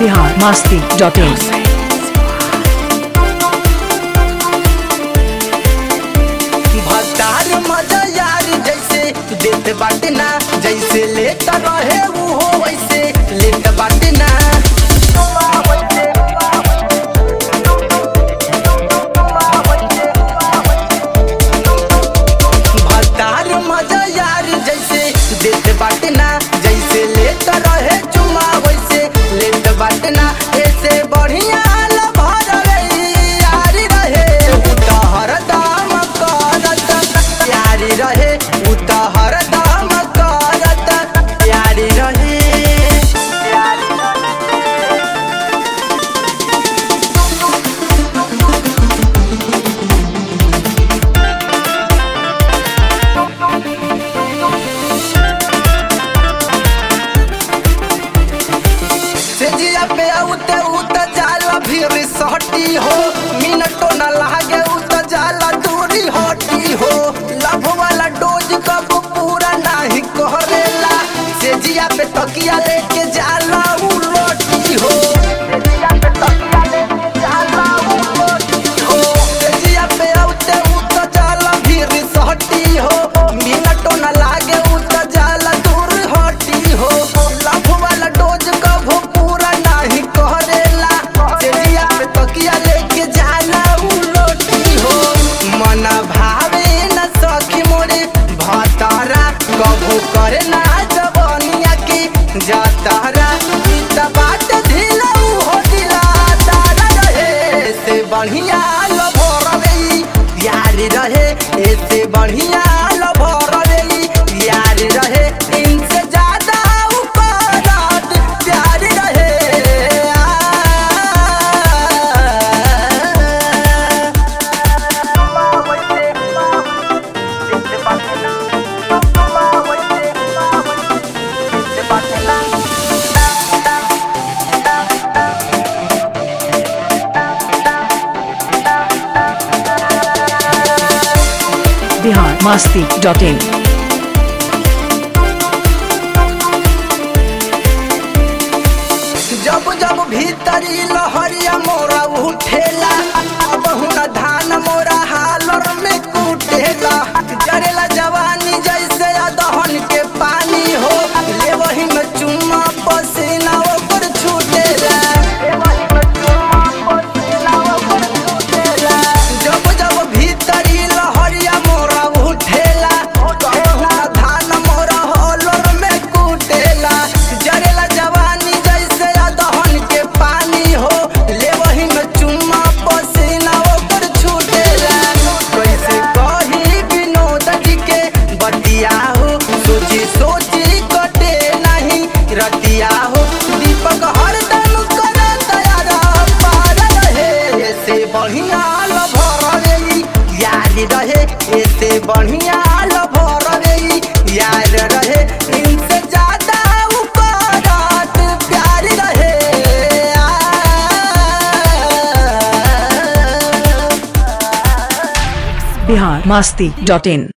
Bihar Masti dot in भतार मजा यार जैसे देत बाटे ना जैसे लेत रहे वो हो वैसे लेत बाटे ना भतार मजा यार जैसे देत बाटे ना जैसे लेत रहे चुमा वैसे लेत बाटे ना ऐसे बढ़िया लभर रे यारी रहे उ त हरदम करत यारी रहे उ त हरदम करत यारी रहे से जिया पे उते उत जाला फिर सटी हो मिनटो न लागे उत जाला दूरी हटी हो लभ वाला डोज कब पूरा नहीं करेला से जिया पे तकिया लेके जाला उ रोटी हो से जिया पे तकिया लेके जाला उ रोटी हो से जिया पे उते उत जाला फिर सटी हो मिनटो न लागे उत जाला दूर हटी हो लभ वाला डोज कब पूरा नहीं करेला चलिया पे तकिया लेके जाला उ रोटी हो मन भावे न सखी मोरे भतारा कभू करे ना जवनिया की जातारा ई त बात ढीला उ हो ढीला तारा रहे से बढ़िया लभर रे यार रहे ऐसे बढ़िया लभर रे यार रहे इनसे ज्यादा उपरात प्यार रहे बिहार मस्ती डॉट इन जब जब भीतरी लहरिया मोरा उठेला अब हुना धान मोरा हालर में कूटेला जरेला जवानी जैसे दहन के पानी हो ले वही में चुम्मा पसीना ऊपर छूटेला जब जब भीतरी लहरिया मोरा उठेला अब हुना धान मोरा हालर में कूटेला जरेला जवानी जैसे दहन के पानी हो ले वही में चुम्मा पसीना ऊपर छूटेला कैसे कही विनोद जी के बतिया हो सोची सोची कटे नहीं रतिया हो दीपक हरदम करे तैयारा पार रहे ऐसे बढ़िया लभर रे यार रहे ऐसे बढ़िया लभर रे यार रहे इनसे ज्यादा उपरात प्यार रहे आ, बिहार मस्ती डॉट इन